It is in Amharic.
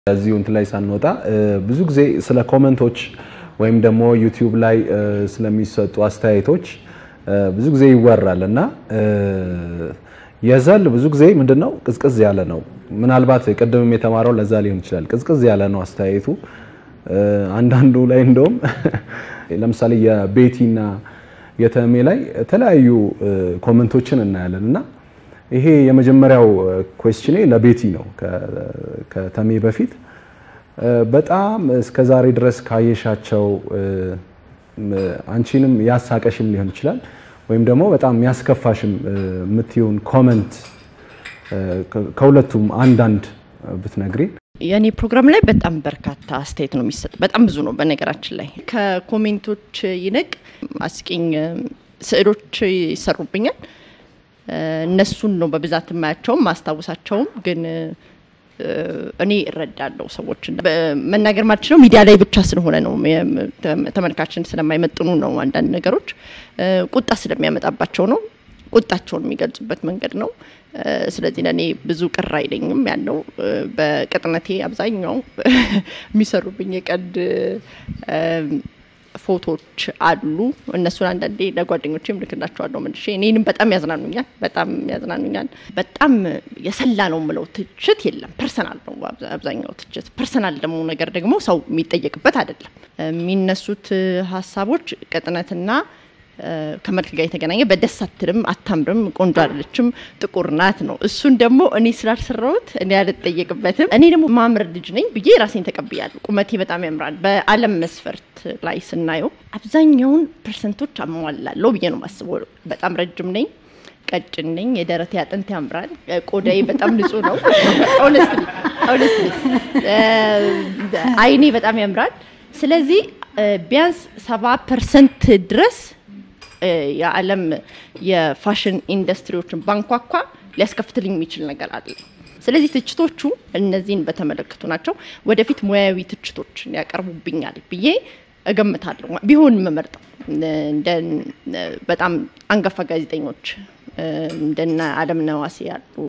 እዚሁ እንትን ላይ ሳንወጣ ብዙ ጊዜ ስለ ኮመንቶች ወይም ደግሞ ዩቲዩብ ላይ ስለሚሰጡ አስተያየቶች ብዙ ጊዜ ይወራል እና የዘል ብዙ ጊዜ ምንድነው ቅዝቅዝ ያለ ነው። ምናልባት ቅድምም የተማረው ለዛ ሊሆን ይችላል። ቅዝቅዝ ያለ ነው አስተያየቱ። አንዳንዱ ላይ እንደውም ለምሳሌ የቤቲና የተሜ ላይ የተለያዩ ኮመንቶችን እናያለን እና ይሄ የመጀመሪያው ኩዌስችኔ ለቤቲ ነው ከተሜ በፊት በጣም እስከ ዛሬ ድረስ ካየሻቸው አንቺንም ያሳቀሽም ሊሆን ይችላል ወይም ደግሞ በጣም ያስከፋሽም የምትይውን ኮመንት ከሁለቱም አንዳንድ ብትነግሪ። የእኔ ፕሮግራም ላይ በጣም በርካታ አስተያየት ነው የሚሰጥ። በጣም ብዙ ነው። በነገራችን ላይ ከኮሜንቶች ይልቅ አስቂኝ ስዕሎች ይሰሩብኛል። እነሱን ነው በብዛት የማያቸውም ማስታወሳቸውም ግን እኔ እረዳለሁ ሰዎችን መናገር ማልችለው ሚዲያ ላይ ብቻ ስለሆነ ነው። ተመልካችን ስለማይመጥኑ ነው። አንዳንድ ነገሮች ቁጣ ስለሚያመጣባቸው ነው። ቁጣቸውን የሚገልጹበት መንገድ ነው። ስለዚህ ለእኔ ብዙ ቅር አይለኝም። ያለው በቅጥነቴ አብዛኛው የሚሰሩብኝ የቀልድ ፎቶዎች አሉ። እነሱን አንዳንዴ ለጓደኞቼም ልክላቸዋለሁ መልሼ። እኔንም በጣም ያዝናኑኛል፣ በጣም ያዝናኑኛል። በጣም የሰላ ነው የምለው ትችት የለም። ፐርሰናል ነው አብዛኛው ትችት። ፐርሰናል ደግሞ ነገር ደግሞ ሰው የሚጠየቅበት አይደለም። የሚነሱት ሀሳቦች ቅጥነትና ከመልክ ጋር የተገናኘ በደስ አትልም፣ አታምርም፣ ቆንጆ አይደለችም፣ ጥቁር ናት ነው። እሱን ደግሞ እኔ ስላልሰራሁት እኔ አልጠየቅበትም። እኔ ደግሞ ማምር ልጅ ነኝ ብዬ ራሴን ተቀብያለሁ። ቁመቴ በጣም ያምራል። በዓለም መስፈርት ላይ ስናየው አብዛኛውን ፐርሰንቶች አሟላለሁ ብዬ ነው የማስበው። በጣም ረጅም ነኝ፣ ቀጭን ነኝ፣ የደረቴ አጥንት ያምራል፣ ቆዳዬ በጣም ንጹህ ነው። ኦነስትሊ ኦነስትሊ አይኔ በጣም ያምራል። ስለዚህ ቢያንስ ሰባ ፐርሰንት ድረስ የዓለም የፋሽን ኢንዱስትሪዎችን ባንኳኳ ሊያስከፍትልኝ የሚችል ነገር አለ። ስለዚህ ትችቶቹ እነዚህን በተመለከቱ ናቸው። ወደፊት ሙያዊ ትችቶች ያቀርቡብኛል ብዬ እገምታለሁ። ቢሆን የምመርጠው እንደ በጣም አንጋፋ ጋዜጠኞች እንደነ አለምነህ ዋሴ ያሉ